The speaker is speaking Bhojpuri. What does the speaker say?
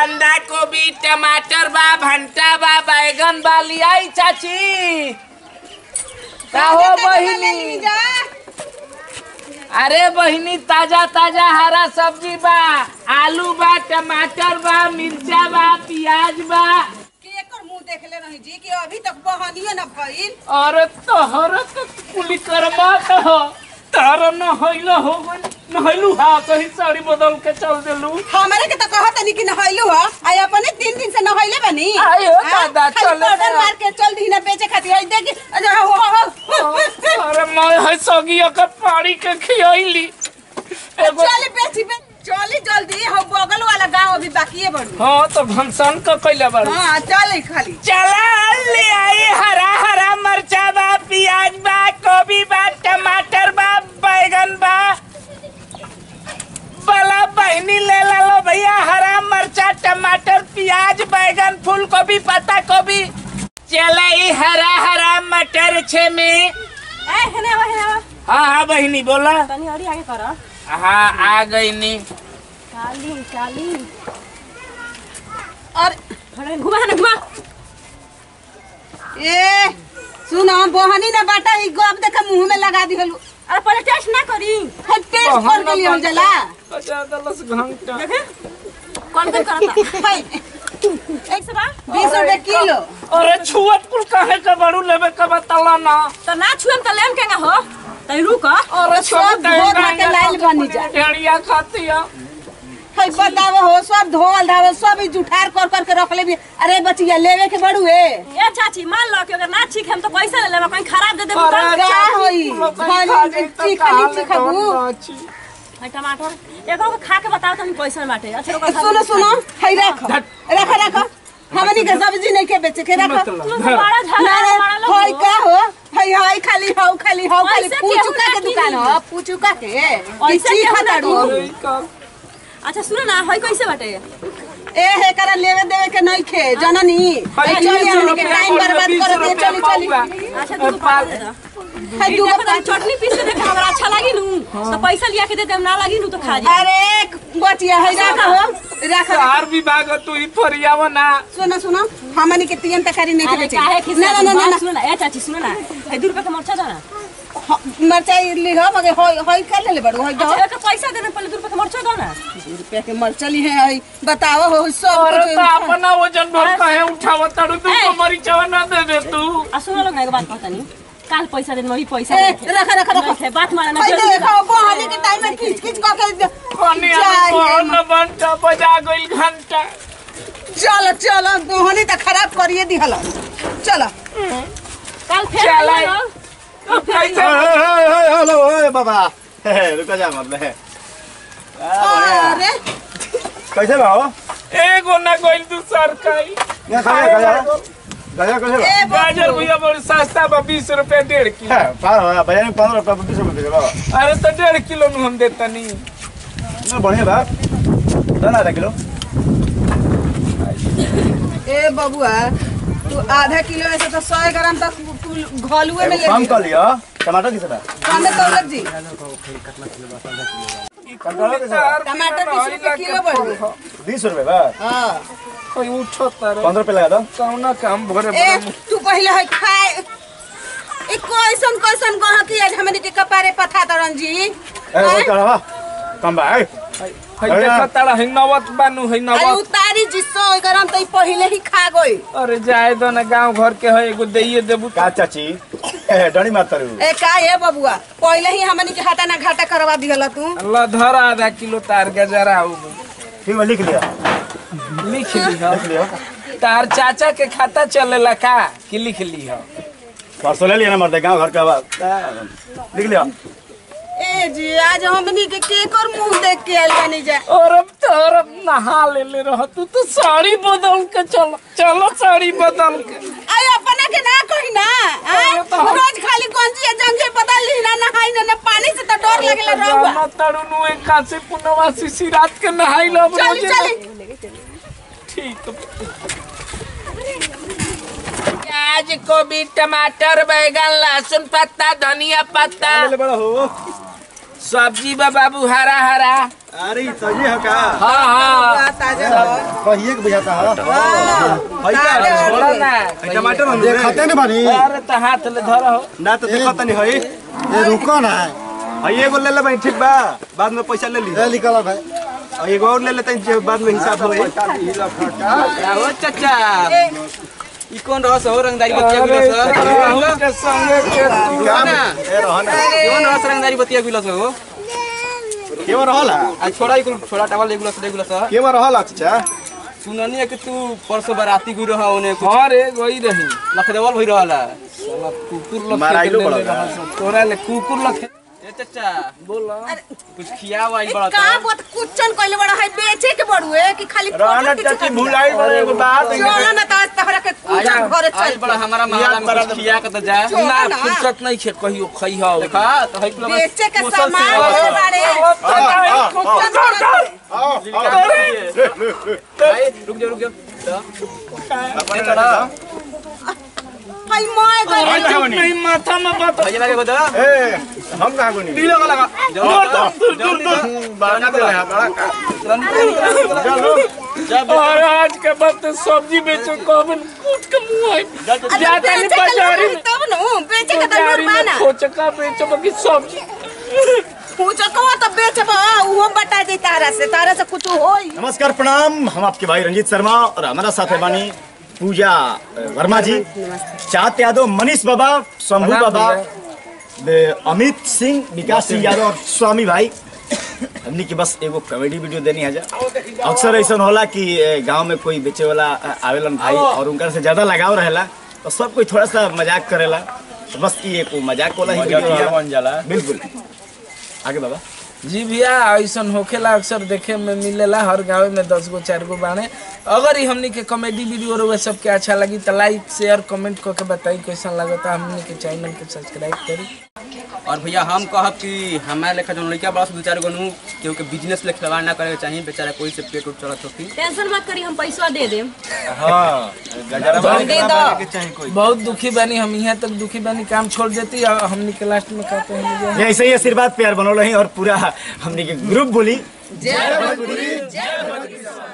बंधा गोभी टमाटर बा भंटा बा बैगन बा लियाई चाची का हो बहिनी अरे बहिनी ताजा ताजा हरा सब्जी बा आलू बा टमाटर बा मिर्चा बा प्याज बा कि एकर मुंह देखले रही जी कि अभी तक बहनियो न भइल अरे तोहर तो कुली कर्मा हो तारा न होइल हो गइल न होइलू हा कहीं साड़ी बदल के चल देलू हमरे के तो कहत नहीं कि नहैलू ह आई अपने तीन दिन से नहैले बनी आयो हाँ? दादा, खाली चले पाउडर ना। मार के चल दी ना बेचे खातिर आई देखी अरे हो हो, हो अरे मैं है सगी ओकर पानी के खियैली एगो चल बेची बे चली जल्दी हम बगल वाला गांव अभी बाकी है बड़ी हाँ तो भंसन का कैला बारू हां चल खाली चला ले आई हरा हरा मरचा बा प्याज बा गोभी बा टमाटर बा बैगन बा बला बहनी ले ला लो भैया हरा मरचा टमाटर प्याज बैगन फूल गोभी पत्ता गोभी चला ई हरा हरा मटर छे में ए हेने आवा हेने आवा हाँ हाँ बहनी बोला तनी और आगे कर हाँ आ गई नी चाली चाली और खड़े घुमा ना घुमा ए सुनो बहनी ना बाटा ई गप देख मुंह में लगा दी हलू अरे पहले टेस्ट ना करी है टेस्ट कर के लिए जला बचा दलस घंटा कौन कौन करता है एक सौ बीस रुपए किलो अरे छुअत कुल काहे का बड़ू लेवे का बताला ना तो ना छुएम तो लेम केगा हो तई रुक अरे सब धो धा के लाइल बनी जा टेड़िया खाती है है बतावे हो सब धोल धावल सब ई जुठार कर कर के रख ले भी अरे बचिया लेवे के बड़ू है ए चाची मान लो कि अगर ना ठीक हम तो पैसा ले लेबा कहीं खराब दे देबो अरे का चाची, होई? तुम लोग खाली खा ली तो ची- खा खाली ले, ची खाबू। बहुत अच्छी। है टमाटर एको को खा के बताओ तुम पैसा में बाटे अच्छा ओकर सुनो सुनो है रख रख रख हमनी के सब्जी नहीं के बेचे के रख मतलब, तुम तो बड़ा झगड़ा बड़ा लोग होई का हो हई हई खाली हौ खाली हौ खाली ऐसे पूचुका केहू के ना दुकान किनी। हो पूचुका के ऐसे ची केहू ना खताड़ू अरे का- अच्छा सुनो ना है कैसे बाटे ए हे करा लेवे देवे के नहीं खे जननी हई हई चली बीस हमनी के रुपया टाइम और बर्बाद बीस कर दे रुपया चली चली पाऊंगा। अच्छा ए, तू पाल- दे दो हई ई दूगो देखो पाँच तनी चटनी पीस के देख हमरा अच्छा लागी नु तो पैसा लिया के दे देम ना लागी नु तो खा जा अरे बचिया है रख हो रख चार विभाग तू ही फरियाव ना सुनो सुनो हमनी के तीन तकारी नहीं के अरे बेचे काहे ना खिसा ना ना ना ना सुनो ना ए चाची सुनो ना है 2 रुपया का मरचा दो ना ह- मरचाई ली हो मगर होई होई कर ले बड़ू होई दो अच्छा एक पैसा दे दे पहले 2 रुपया का मरचा दो ना रुपया के मरचली है हई बताओ हो सब अरे कुछ तो अपना वजन भर कहे उठाव तारू तू ए। कमरी चाव ना दे दे तू आ सुनो लोग ना एगो बात कहता नहीं काल पैसा दे वही पैसा ए, दे रख रख रख नहीं थे, बात माना ना हई जल्दी देखो बहाने के टाइम में खींच खींच क के पानी न बनता बजा गइल घंटा चलो चलो बहाने तो खराब करिए दी हला चलो काल फिर चल आइए आई। ना। कैसे हेलो ओए बाबा हे, रुको जा मतलब है अरे कैसे भाव एगो ना गइल तू सरकारी यहाँ खाया खाया खाया कैसे भाव ए गाजर भैया बड़ी सस्ता बा बीस रुपए डेढ़ किलो है, पार हो बाजार में पंद्रह रुपया बीस रुपये दे बाबा अरे तो डेढ़ किलो में हम देता नहीं ना बढ़िया बा दो ना आधा किलो ए बबुआ तू आधा किलो ऐसे तो सौ ग्राम तक घलुए में ले कम ली कर लियो टमाटर किसे बा कमे दौलत जी टमाटर किसे बा टमाटर बीस रुपए किलो बढ़ बीस रुपये बा हाँ कोई उठो तारे पंद्रह रुपये लगा दो कौना काम भरे ए भरे तू पहले है खाए ए कैसन कैसन गह की आज हमनी के कपारे पथा तरन जी ए वो चढ़ावा कम बा ए है देखा तारा है नवत बानू है अरे नवत उतारी जी सौ ग्राम तो ई पहले ही खा गई अरे जाए दो ना गांव घर के है एगो दइए देबू का चाची ए डणी मार तारू ए का है बबुआ पहले ही हमनी के हाथा ना घाटा करवा दिहला तू अल्लाह धर आधा किलो तार गजरा हो ठीक बा लिख लिया लिख ली हो लिख लिया तार चाचा के खाता चलेला का कि लिख ली हो परसों ले लिया ना मर्दे गाँव घर का बा लिख लिया ए जी आज हमनी के केकर मुंह देख के आइल बानी जा और अब तो और अब नहा ले ले रह तू तो साड़ी बदल के चलो चलो साड़ी बदल के आई अपना के ना कही ना आय? अरे तो हम- रोज खाली गंजी जंगे बदल ली ना नहाई ना ना पानी से तो डर लगेला रहुआ जाना तारू नु एक कासे पुनवासी सी रात के नहाई लो अब चली रोजे चली ठीक प्याज गोभी टमाटर बैगन लहसुन पत्ता धनिया पत्ता ले बड़ा हो सब्जी बा बाबू हरा हरा अरे ई सही है का हाँ हाँ कहिए के बुझाता है छोड़ा ना टमाटर हम देखते नहीं बानी अरे तो हाथ ले धरो ना तो देखो तनी हई ये रुको ना हई एगो ले ले भाई ठीक बा बाद में पैसा ले ली ये निकल भाई और एगो और ले लेते हैं बाद में हिसाब होई हो चाचा ई कौन रस हो रंगदारी बतिया गिलस राहुल के संगे के तू ना ए रहन कौन रस रंगदारी बतिया गिलस हो केवा रहला आ छोड़ा इकुल छोड़ा टावल लेगुलस लेगुलस केवा रहला चाचा सुननी है कि तू परसों बाराती गुई रहा ओने कुछ हाँ रे गई रही लखदेवल भई रहला साला कुकुर लखे माराइलो के ले बड़ा रहा सब। तोरा ले कुकुर लखे ए चाचा बोला कुछ खियावा आई बड़ा का बात कुचन कइले बड़ा है बेचे के बड़ुए कि खाली रहना चाची भुलाई बड़े एगो बात चलो ना त तहरा के कुचन घरे आज चल बड़ा हमारा महला में कुछ खिया के तो जा चलो ना ना। फुर्सत नहीं खे कहियो खई हो देखा तो हई कुल बेचे के सामान है बारे रुक जा रुक जा अपने लड़ा हाय माय गए चुप नहीं माथा में बात भैया लगे बता ए हम कहां को नहीं लगा लगा जल्दी बड़ा दे रहा बड़ा का चलो और आज के बाद तो सब्जी बेचो कबन कूट के मुंह आई जाता नहीं बाजारी में तब न बेचे के बाजारी तब में पाना खोचका बेचो बाकी सब्जी पूछो तो बेचब वो बता दे तारा से तारा से कुछ होई नमस्कार प्रणाम हम आपके भाई रंजीत शर्मा और हमारा साथ है बानी पूजा अ, वर्मा जी चाँद यादव मनीष बाबा शंभू प्रणाम बाबा भैया। बे- अमित सिंह विकास सिंह यादव और स्वामी भाई हमने की बस एगो कॉमेडी वीडियो देनी है जा अक्सर ऐसा होला कि अ, गांव में कोई बेचे वाला अ, आवेलन भाई और उनका से ज्यादा लगाव रहेला तो सब कोई थोड़ा सा मजाक करेला तो बस ये एक मजाक वाला ही वीडियो मजाकिया रहेला। बन जाला बिल्कुल आगे बाबा जी भैया ऐसा होखेला अक्सर देखे में मिलेला हर गाँव में दस गो चार गो बाणे अगर ही हमनी के कॉमेडी वीडियो रहे सबके अच्छा लगी तो लाइक शेयर कमेंट करके बताई कैसा लगता हमनी के चैनल के सब्सक्राइब करी और भैया हम कहब कि हमारे लेखा जो लड़का बड़ा दो चार गो नु केहू के बिजनेस ले खिलवाड़ ना करे के चाहिए बेचारा कोई से पेट उठ चलत होती टेंशन मत करी हम पैसा दे देम हां गजरा दे दो के चाहिए कोई बहुत दुखी बनी हम यहाँ तक दुखी बनी काम छोड़ देती और हमनी के लास्ट में कहते हैं ये ऐसे ही आशीर्वाद प्यार बनल रही और पूरा हमने के ग्रुप बोली जय भोजपुरी जय भोजपुरी